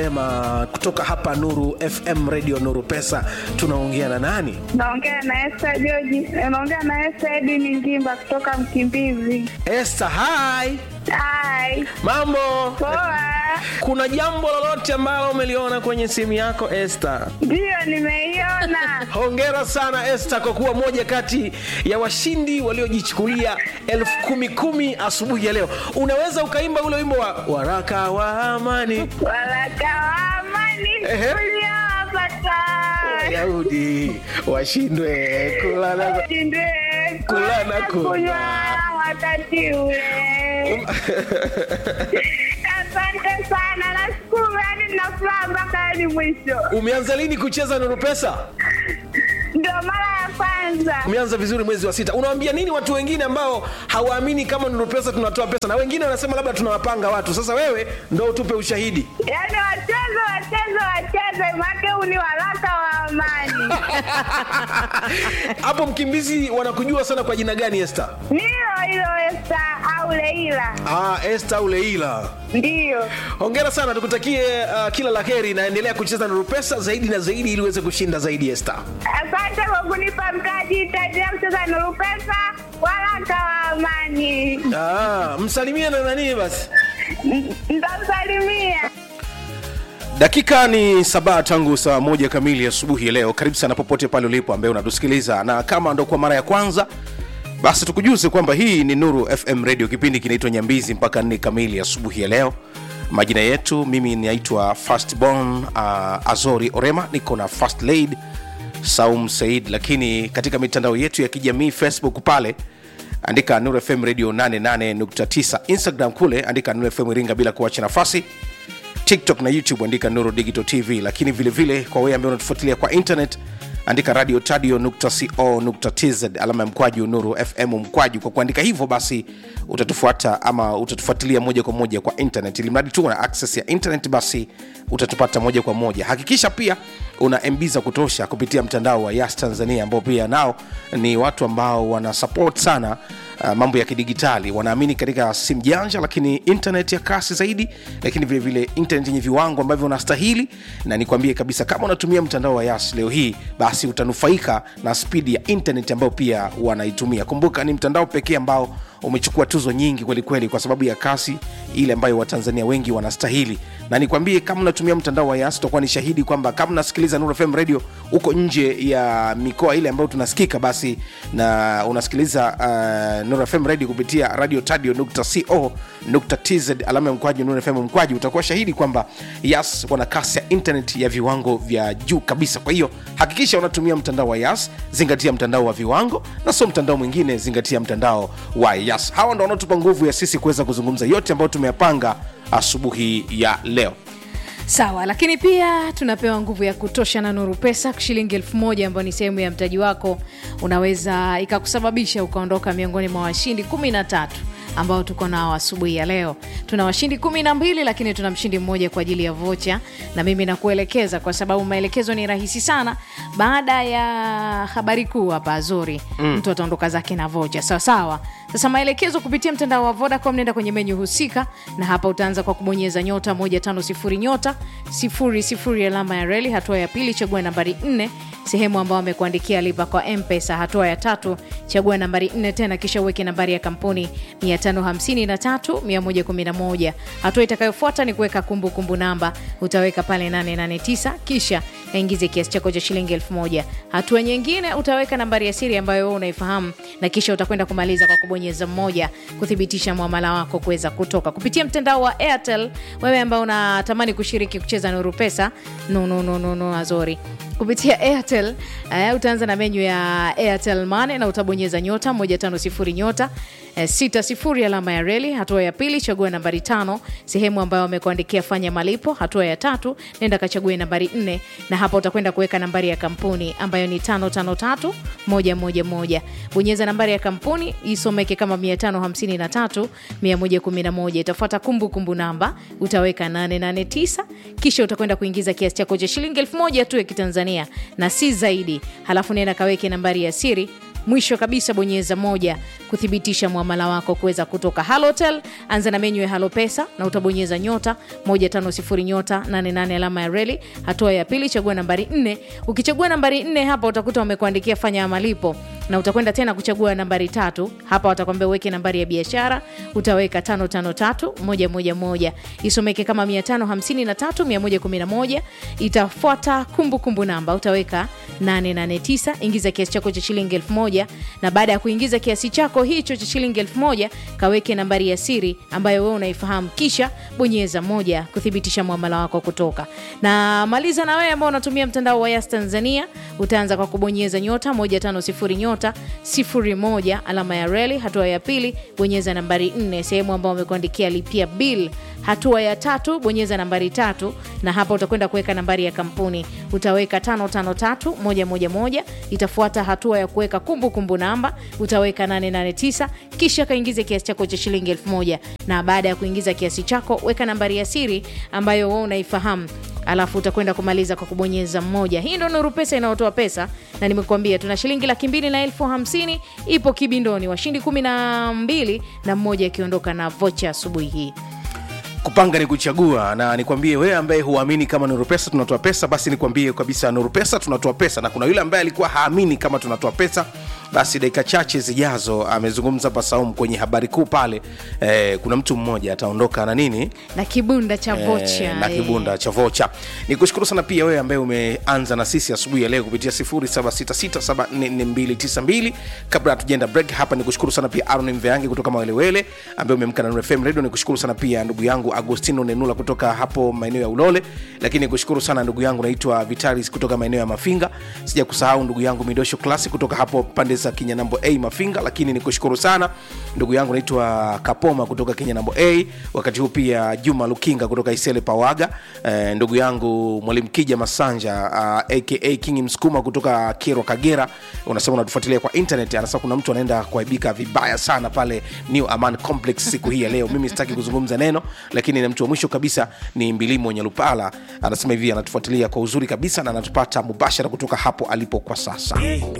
Orema kutoka hapa Nuru FM Radio Nuru Pesa. Tunaongea na nani? Naongea na Esther George. Naongea na Esther Edwin Ngimba kutoka Mkimbizi. Esther, hi. Hai. Mambo? Poa. Kuna jambo lolote ambalo umeliona kwenye simu yako Esther? Ndiyo nimeiona. Hongera sana Esther kwa kuwa moja kati ya washindi waliojichukulia elfu kumi kumi asubuhi ya leo. Unaweza ukaimba ule wimbo wa waraka wa amani Waraka wa amani Ehe. uliowapata. Wayahudi washindwe kula na Shindwe Kula na kunywa. kunywa wakati ule. Asante sana. Nashukuru yani nina furaha mpaka hadi mwisho. Umeanza lini kucheza Nuru Pesa? Ndio mara ya kwanza. Umeanza vizuri mwezi wa sita. Unawaambia nini watu wengine ambao hawaamini kama Nuru Pesa tunatoa pesa, na wengine wanasema labda tunawapanga watu? Sasa wewe ndo utupe ushahidi. Yaani wacheze wacheze wacheze, make huu ni waraka wa amani. Hapo Mkimbizi wanakujua sana kwa jina gani Esther? Nilo hilo Esta au Leila, Ah, Esther au Leila. ndiyo. Hongera sana, tukutakie uh, kila la heri na endelea kucheza Nuru Pesa zaidi na zaidi ili uweze kushinda zaidi Esther. Asante kwa kunipa mtaji, itaendelea kucheza Nuru Pesa, waraka wa amani. Ah, msalimie na nani basi. N- Nitamsalimia. dakika ni saba tangu saa moja kamili asubuhi ya leo karibu sana popote pale ulipo ambaye unatusikiliza na kama ndo kwa mara ya kwanza basi tukujuze kwamba hii ni nuru fm radio kipindi kinaitwa nyambizi mpaka nne kamili asubuhi ya leo majina yetu mimi naitwa fastborn uh, azori orema niko na fast laid saum said lakini katika mitandao yetu ya kijamii facebook pale andika nuru fm radio 88.9 instagram kule andika nuru fm iringa bila kuacha nafasi tiktok na youtube andika nuru digital tv lakini vile vile kwa wewe ambaye unatufuatilia kwa internet andika radio tadio.co.tz alama ya mkwaju nuru fm mkwaju kwa kuandika hivyo basi utatufuata ama utatufuatilia moja kwa moja kwa internet ili mradi tu una access ya internet basi utatupata moja kwa moja hakikisha pia una mb za kutosha kupitia mtandao wa yas tanzania ambao pia nao ni watu ambao wana support sana uh, mambo ya kidigitali wanaamini katika simu janja lakini internet ya kasi zaidi lakini vile vile internet yenye viwango ambavyo unastahili na nikwambie kabisa kama unatumia mtandao wa yas leo hii basi utanufaika na spidi ya internet ambayo pia wanaitumia kumbuka ni mtandao pekee ambao umechukua tuzo nyingi kwelikweli kwa sababu ya kasi ile ambayo watanzania wengi wanastahili na nikwambie kama unatumia mtandao wa yas utakuwa ni shahidi kwamba kama unasikiliza Nuru FM radio huko nje ya mikoa ile ambayo tunasikika basi na unasikiliza uh, Nuru FM radio kupitia radio tadio.co.tz alama ya mkwaju Nuru FM mkwaju utakuwa shahidi kwamba yas wana kasi ya internet ya viwango vya juu kabisa kwa hiyo hakikisha unatumia mtandao wa yas zingatia mtandao wa viwango na sio mtandao mwingine zingatia mtandao wa yas hawa ndo wanaotupa nguvu ya sisi kuweza kuzungumza yote ambayo tumeyapanga asubuhi ya leo sawa lakini pia tunapewa nguvu ya kutosha na nuru pesa shilingi elfu moja ambayo ni sehemu ya mtaji wako unaweza ikakusababisha ukaondoka miongoni mwa washindi kumi na tatu ambao tuko nao asubuhi ya leo tuna washindi kumi na mbili lakini tuna mshindi mmoja kwa ajili ya vocha na mimi nakuelekeza kwa sababu maelekezo ni rahisi sana baada ya habari kuu hapa azuri mm. mtu ataondoka zake na vocha sawasawa sasa maelekezo kupitia mtandao wa vodacom nenda kwenye menyu husika na hapa utaanza kwa kubonyeza nyota 150 nyota 00 alama ya reli hatua ya pili chagua nambari 4 sehemu ambao amekuandikia lipa kwa mpesa hatua ya tatu chagua nambari 4 tena kisha uweke nambari ya kampuni 553111 hatua itakayofuata ni kuweka kumbukumbu namba utaweka pale 889 kisha aingize kiasi chako cha shilingi 1000 hatua nyingine utaweka nambari ya siri ambayo wewe unaifahamu na kisha utakwenda kumaliza kwa kubonyeza mmoja kuthibitisha mwamala wako kuweza kutoka kupitia mtandao wa airtel wewe ambao unatamani kushiriki kucheza nuru pesa no, no, no, no, no, azori kupitia airtel uh, utaanza na menyu ya airtel mane na utabonyeza nyota 150 nyota eh, sita sifuri alama ya reli hatua ya pili chagua nambari tano sehemu ambayo wamekuandikia fanya malipo hatua ya tatu nenda kachague nambari nne na hapa utakwenda kuweka nambari ya kampuni ambayo ni tano tano tatu moja moja moja bonyeza nambari ya kampuni isomeke kama 553 111 itafuata kumbukumbu namba utaweka 889 kisha utakwenda kuingiza kiasi chako cha shilingi elfu moja tu ya kitanzania na si zaidi halafu nenda kaweke nambari ya siri mwisho kabisa bonyeza moja kuthibitisha mwamala wako kuweza kutoka halotel anza na menyu ya halo pesa na utabonyeza nyota 150 nyota 88 alama ya reli hatua ya pili chagua nambari 4 ukichagua nambari 4 hapa utakuta wamekuandikia fanya malipo na utakwenda tena kuchagua nambari tatu hapa watakwambia uweke nambari ya biashara utaweka 553111 isomeke kama 553111 itafuata kumbukumbu namba utaweka 889 ingiza kiasi chako cha shilingi 1000 na baada ya kuingiza kiasi chako hicho cha shilingi 1000 kaweke nambari ya siri ambayo wewe unaifahamu kisha bonyeza moja kuthibitisha mwamala wako kutoka na maliza na wewe ambao unatumia mtandao wa yas tanzania utaanza kwa kubonyeza nyota 150 nyota 01 alama ya reli hatua ya pili bonyeza nambari 4 sehemu ambao wamekuandikia lipia bill hatua ya tatu bonyeza nambari tatu na hapa utakwenda kuweka nambari ya kampuni utaweka 553111 itafuata hatua ya kuweka kumbukumbu namba utaweka 889 kisha kaingize kiasi chako cha shilingi 1000 na baada ya kuingiza kiasi chako weka nambari ya siri ambayo wewe unaifahamu alafu utakwenda kumaliza kwa kubonyeza mmoja hii ndo nuru pesa inayotoa pesa na nimekuambia tuna shilingi laki mbili na elfu hamsini ipo kibindoni washindi kumi na mbili na mmoja akiondoka na vocha asubuhi hii kupanga ni kuchagua na nikwambie wewe ambaye huamini kama nuru pesa tunatoa pesa basi nikwambie kabisa nuru pesa tunatoa pesa na kuna yule ambaye alikuwa haamini kama tunatoa pesa basi dakika chache zijazo amezungumza hapa saum kwenye habari kuu pale eh, kuna mtu mmoja ataondoka na nini na kibunda cha vocha Eh, na eh. kibunda cha vocha ni kushukuru sana pia wewe ambaye umeanza na sisi asubuhi ya leo kupitia 0766744292 kabla hatujaenda break hapa ni kushukuru sana pia aron mveangi kutoka mawelewele ambaye umemka na Nuru fm radio ni kushukuru sana pia ndugu yangu agostino nenula kutoka hapo maeneo ya ulole lakini ni kushukuru sana ndugu yangu naitwa vitalis kutoka maeneo ya mafinga sija kusahau ndugu yangu midosho klasi kutoka hapo pande za kinyanambo a mafinga lakini ni kushukuru sana ndugu yangu naitwa kapoma kutoka kinyanambo a wakati huu pia juma lukinga kutoka isele pawaga eh, ndugu yangu mwalimu kija masanja uh, aka king msukuma kutoka kero kagera unasema unatufuatilia kwa internet anasema kuna mtu anaenda kuaibika vibaya sana pale new aman complex siku hii ya leo mimi sitaki kuzungumza neno lakini na mtu wa mwisho kabisa ni mbilimo nyalupala anasema hivi anatufuatilia kwa uzuri kabisa na anatupata mubashara kutoka hapo alipo kwa sasa